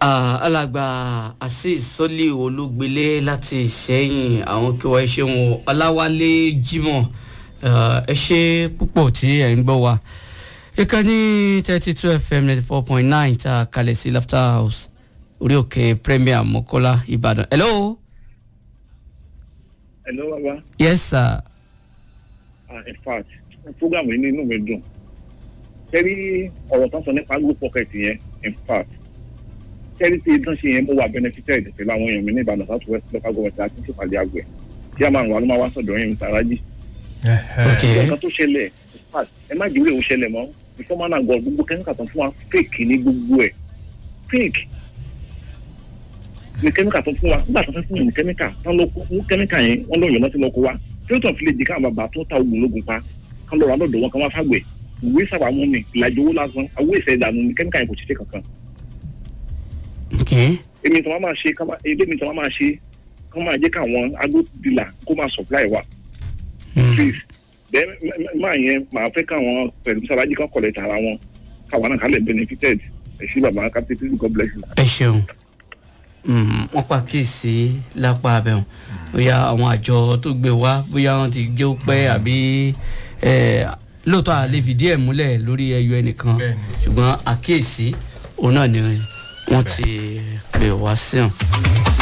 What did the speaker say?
alàgbà azeez sọlí olúgbélé láti ìṣẹ́yìn àwọn kí wọ́n ṣe wọn ọláwálé jimoh ẹ ṣe púpọ̀ tí ẹ̀ ń gbọ́ wa ìkànnì thirty two fm ninety four point nine ta kalẹ̀ sí laughter house orí òkè premier mokola ìbàdàn. hello. hello baba. yes sir. ah in fact program yìí ní inú mi dùn kẹ́rí ọ̀rọ̀ tán sọ nípa group pocket yẹn in fact kẹ́rí tí tán ṣe yẹn mo wà benefited pẹ̀lú àwọn èèyàn mi ní ìbàdàn south west local government àti ìṣèpàdé àgbẹ̀ tí a máa ń wà ló máa wá sọ̀dọ̀ yẹn mr raji. ok nǹkan tó ṣẹlẹ̀ in fact ẹ má jùlọ òun ṣẹlẹ̀ mọ́ before man and god gbogbo kẹ́míkà tán fún wa fake ní gbogbo ẹ̀ fake ní kẹ́míkà tó fún wa nígbà tó fẹ́ fún mi ní kẹ́míkà tán ló kó kẹ́míkà yẹn wọ́n lọ yọ̀nà tí lọ kó wa tí ó tàn fi lè di káwọn bàbá tó ta oògùn lógun pa kán lọ́ọ́ ra lọ́dọ̀ wọn kán wá fàgbẹ̀ ìwé sábà mú mi ìlàjì owó lásán owó ìfẹ́ ìdààmú ní kẹ́míkà yẹn kò ṣiṣẹ́ kankan. ok èmi tí wọ́n máa ṣe kán máa èdè mi tí wọ́n máa ṣe kán máa jẹ́ káwọn agrodila kó máa supply wa please then máa yẹn máa fẹ́ káwọn pẹ̀lú sábàjì kan collect ara wọn káwọn náà kálẹ̀ benefited ẹ̀ sí bàbá captain god bless you. ẹ ṣeun wọ́n pàkíyèsí lápá abẹ́hùn bóyá àwọn àjọ tó gbé wá bóyá wọ́n ti gbé ó pẹ́ àbí lóòótọ́ àlè fìdí ẹ̀ múlẹ̀ lórí ẹyọ ẹnìkan ṣùgbọ́n àkíyèsí òun náà ni wọ́n ti pè wá sí hàn.